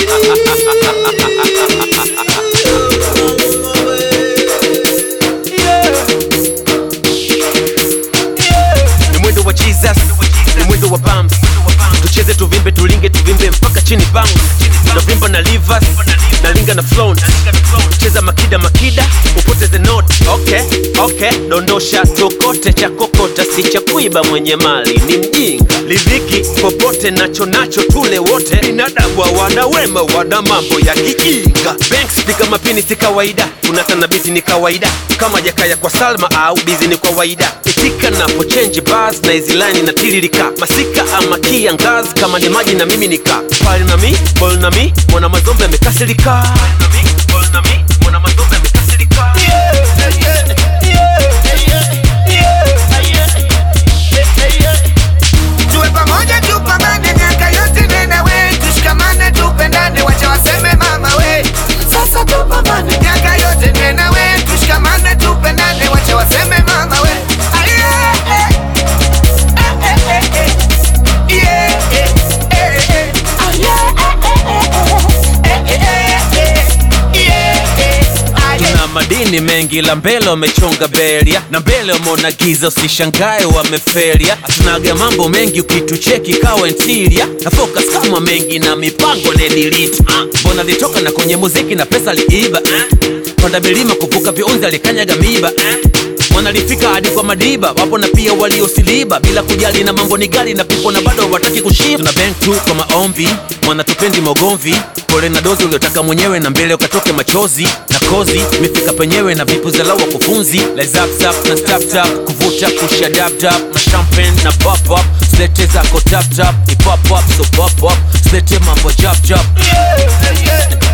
ni mwendo wa jesus ni mwendo wa bams tucheze tuvimbe tulinge tuvimbe mpaka chini bounce tunavimba na livers nalinga na flaunt cheza makida makida upoteze note okay okay dondosha tokote cha kokota si cha kuiba mwenye mali ni mjinga lidhiki popote nacho nacho tule wote binadamu wana wema wana mambo ya kijinga banks piga mapini si kawaida unatanabiti ni kawaida kama jakaya kwa salma au bizi ni kawaida itika napo change bars na hizi line na tiririka masika ama kia ngazi kama ni maji na mimi nika pale na mi bol na mi mwana mazombe amekasirika Pale na mi, bol na mi, mwana mazombe amekasirika tuwe pamoja tupambane miaka yote nena we tushikamane tupendane wacha waseme mama we sasa tupambane miaka yote nena we tushikamane tupendane wacha waseme mama we Aye, eh. Eh, eh, eh, eh. Yeah, eh, eh, eh. Aye, eh, eh, eh, eh. Yeah, eh. Aye. tuna madini mengi la mbele wamechonga beria na mbele wameona giza usishangae wameferia hatunaga mambo mengi ukitucheki kawa ntilia na focus kama mengi na mipango nedilita mbona litoka na kwenye muziki na pesa liiba eh? panda milima kuvuka viunzi alikanyaga miba eh? mwana lifika hadi kwa madiba wapo na pia waliosiliba bila kujali na mambo ni gari na pipo na bado wataki kushiba tuna bank tu kwa maombi mwana tupendi mogomvi pole na dozi uliotaka mwenyewe na mbele ukatoke machozi na kozi imefika penyewe na vipu za lawa kufunzi lezapsap na staptap kuvuta kusha daptap na champagne na popop slete zako taptap ipopop so popop slete mambo japjap Yeah, yeah.